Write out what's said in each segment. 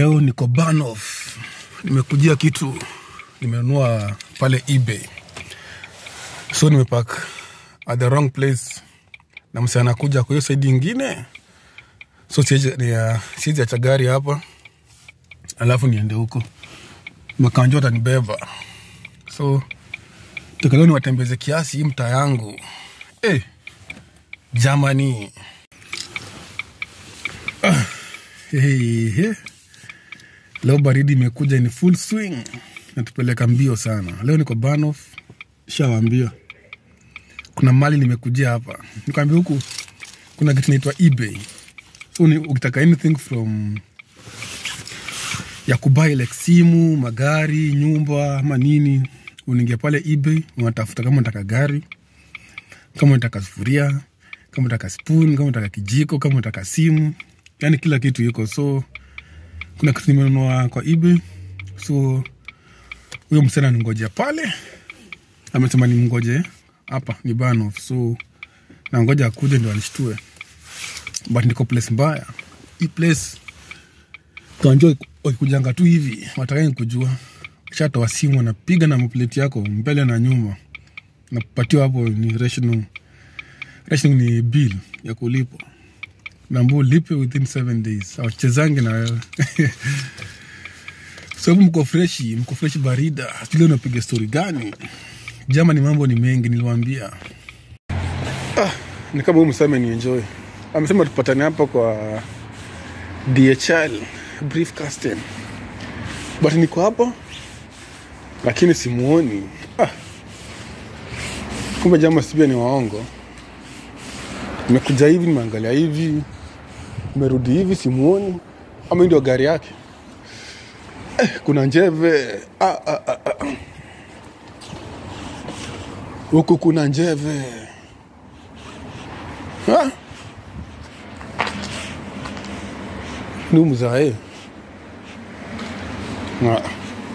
leo niko Banoff, nimekujia kitu nimenunua pale eBay, so nimepark at the wrong place, na msee anakuja kwa hiyo side ingine, so siwezi ni- siwezi acha gari hapa alafu niende huko, makanjo atanibeba, so takaleo niwatembeze kiasi hii mtaa yangu eh, Germany Hey, hey. Leo baridi imekuja ni full swing, natupeleka mbio sana. Leo niko Banoff, shawambia kuna mali nimekujia hapa, nikwambia huku kuna kitu naitwa eBay, so ni, ukitaka anything from ya kubai like simu, magari, nyumba ama nini, unaingia pale eBay, unatafuta kama unataka gari, kama unataka sufuria, kama unataka spoon, kama unataka kijiko, kama unataka simu, yani kila kitu iko so kuna kitu nimenunua kwa eBay, so huyo msichana ningoja pale, amesema nimngoje hapa ni Banoff, so nangoja akuje ndio anishtue, but niko place mbaya. Hii place kanjo wakikujanga tu hivi watakai kujua, shatoa simu anapiga na mapleti yako mbele na nyuma, napatiwa hapo ni rational. Rational ni bill ya kulipwa nambua ulipe within seven days awachezangi na wewe sababu mko freshi mko freshi barida sijui leo napiga stori gani jama ni mambo ni mengi niliwambia ah, ni kama huyu msame ni enjoy amesema tupatane hapa kwa dhl briefcasting but niko hapa lakini simuoni ah. kumbe jama sipia ni waongo nimekuja hivi nimeangalia hivi merudi hivi simuoni ama hii ndio gari yake eh, kuna njeve ah, ah, ah, ah. huku kuna njeve Ah. ni mzae Ah.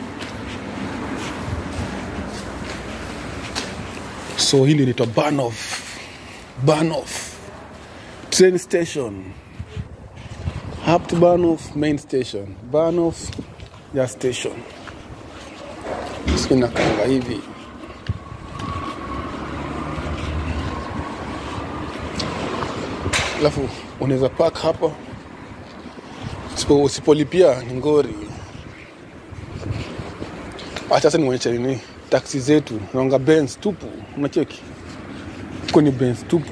so hii ndio inaitwa Banoff Banoff train station up to Banoff main station Banoff ya station sinakanga hivi alafu unaweza park hapa Usipo- usipolipia ni ngori acha sasa nionyeshe nini taksi zetu naonga Benz tupu unacheki huko ni Benz tupu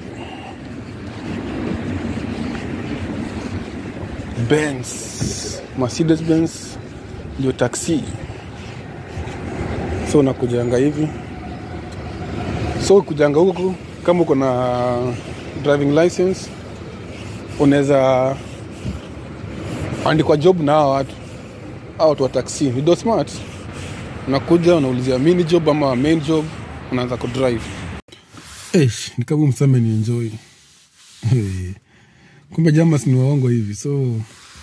Benz, Mercedes Benz ndio taksi. So unakujanga hivi, so kujanga huku, kama uko na driving license unaweza andikwa job na hawa watu hawa watu wa taksi, ni do smart. Unakuja unaulizia mini job ama main job, unaanza kudrive. Eish, ni kama msame ni enjoy. Hey. Kumbe jamas ni waongo hivi, so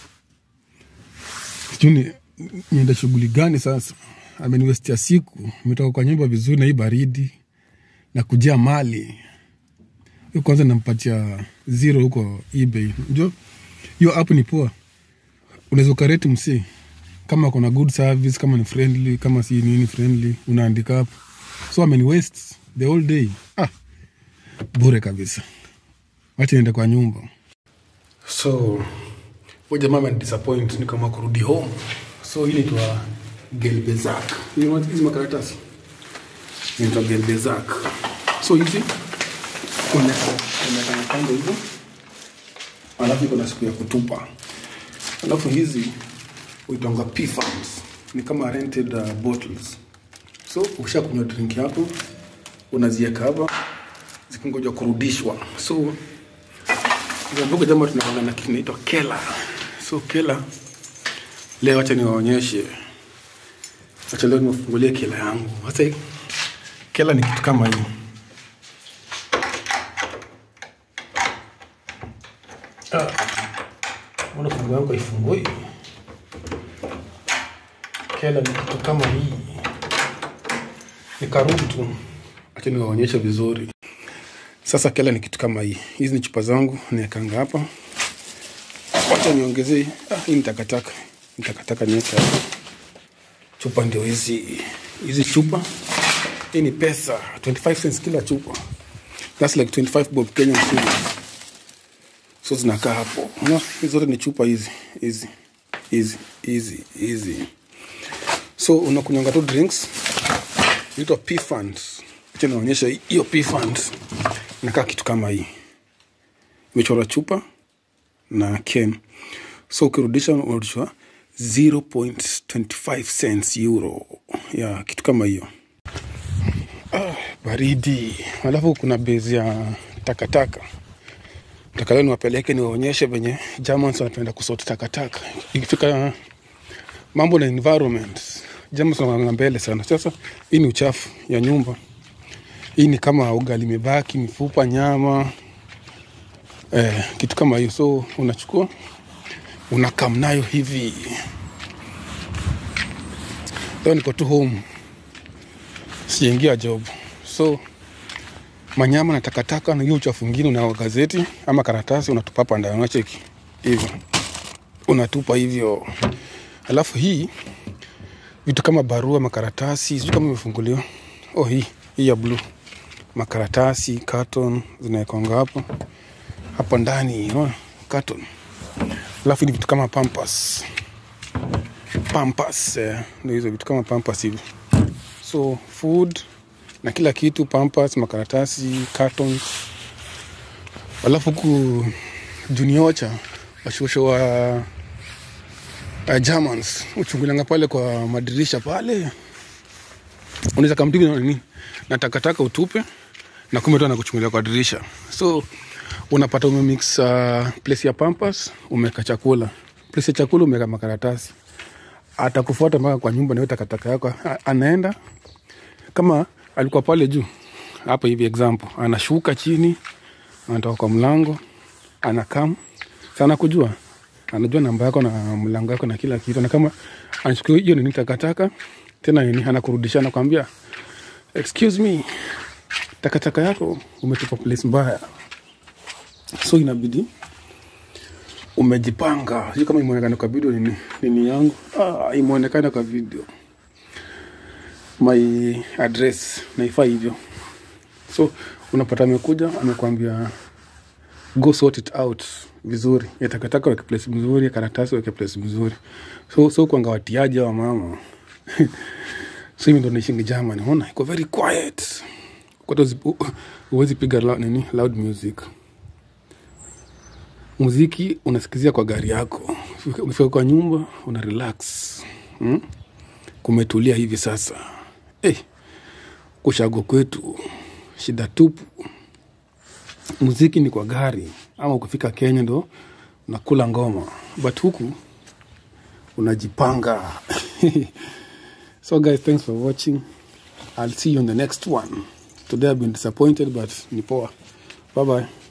sijui ni- niende shughuli gani sasa. Ameniwestia siku, imetoka kwa nyumba vizuri na hii baridi na kujia mali hiyo. Kwanza nampatia zero huko eBay. Unajua hiyo app ni poa, unaweza ukareti msi kama kuna good service, kama ni friendly, kama si nini friendly, unaandika hapo. So ameni waste the whole day, ah, bure kabisa. Wacha niende kwa nyumba. So huyu jamaa amenidisappoint, ni kama kurudi home. So hii inaitwa Gelbezak. Hizi hizi makaratasi inaitwa Gelbezak. So hizi unaweka kando hivyo, alafu iko na siku ya kutupa, alafu hizi uitanga P farms, ni kama rented uh, bottles. So ukisha kunywa drink yako unaziweka hapa zikingoja kurudishwa. So Zambuku jambo tunapanga na kitu inaitwa kela. So kela leo acha niwaonyeshe. Acha leo niwafungulie kela yangu. Sasa hii kela ni kitu kama hii. Ah. Mbona fungu yangu haifungui? Kela ni kitu kama hii. Ni karibu tu. Acha niwaonyeshe vizuri. Sasa kela ni kitu kama hii. Hizi ni chupa zangu, niwekanga hapa. Wacha niongezee. Ah, hii ni takataka. nitakataka niweke hapa chupa ndio hizi hizi chupa hii ni pesa 25 cents kila chupa that's like 25 bob kenyan shillings so zinakaa hapo no, hizi zote ni chupa hizi hizi hizi hizi hizi so unakunywanga tu drinks inaitwa p funds acha naonyesha hiyo p funds inakaa kitu kama hii imechora chupa na ken so ukirudisha unarudishwa 0.25 cents euro ya kitu kama hiyo ah, baridi alafu kuna bezi ya takataka takaleo niwapeleke niwaonyeshe venye Germans wanapenda kusort takataka ikifika mambo na environment Germans wanaanga mbele sana sasa hii ni uchafu ya nyumba hii ni kama ugali imebaki mifupa nyama eh, kitu kama hiyo so unachukua unakam nayo hivi leo niko tu home sijaingia job so manyama na takataka na hiyo uchafu ingine una gazeti ama karatasi unatupa hapa ndani unacheki hivyo unatupa hivyo alafu hii vitu kama barua makaratasi sijui kama imefunguliwa oh hii hii ya blue makaratasi carton zinaekonga hapo hapa ndani unaona carton alafu ni vitu kama pampas pampas eh, ndio hizo vitu kama pampas hivi so food na kila kitu pampas makaratasi cartons alafu huku juniocha washosho wa uh, germans uchungulanga pale kwa madirisha pale unaweza kamtivi na nini na takataka utupe na kumbe tu anakuchungulia kwa dirisha so unapata umemix uh, place ya pampas umeweka chakula place ya chakula umeweka makaratasi atakufuata mpaka kwa nyumba nawe takataka yako A- anaenda kama alikuwa pale juu hapa hivi example anashuka chini anatoka kwa mlango anakam sana kujua anajua namba yako na mlango yako na kila kitu na kama anachukua hiyo nini takataka tena nini anakurudisha anakwambia excuse me takataka yako umetupa place mbaya so inabidi umejipanga sijui kama imeonekana kwa video nini, nini yangu ah, imeonekana kwa video my address naifaa hivyo so unapata amekuja amekwambia go sort it out vizuri ya takataka weke place mzuri ya karatasi weke place mzuri so so kwanga watiaji wa mama so hivi ndo naishingi Germany ona iko very quiet Kwata uzi- u- huwezi piga loud, nini loud music muziki unasikizia kwa gari yako ukifika kwa nyumba una relax hmm? kumetulia hivi sasa hey, kushago kwetu shida tupu muziki ni kwa gari ama ukifika kenya ndo unakula ngoma but huku unajipanga so guys thanks for watching i'll see you in the next one today i've been disappointed but ni poa bye bye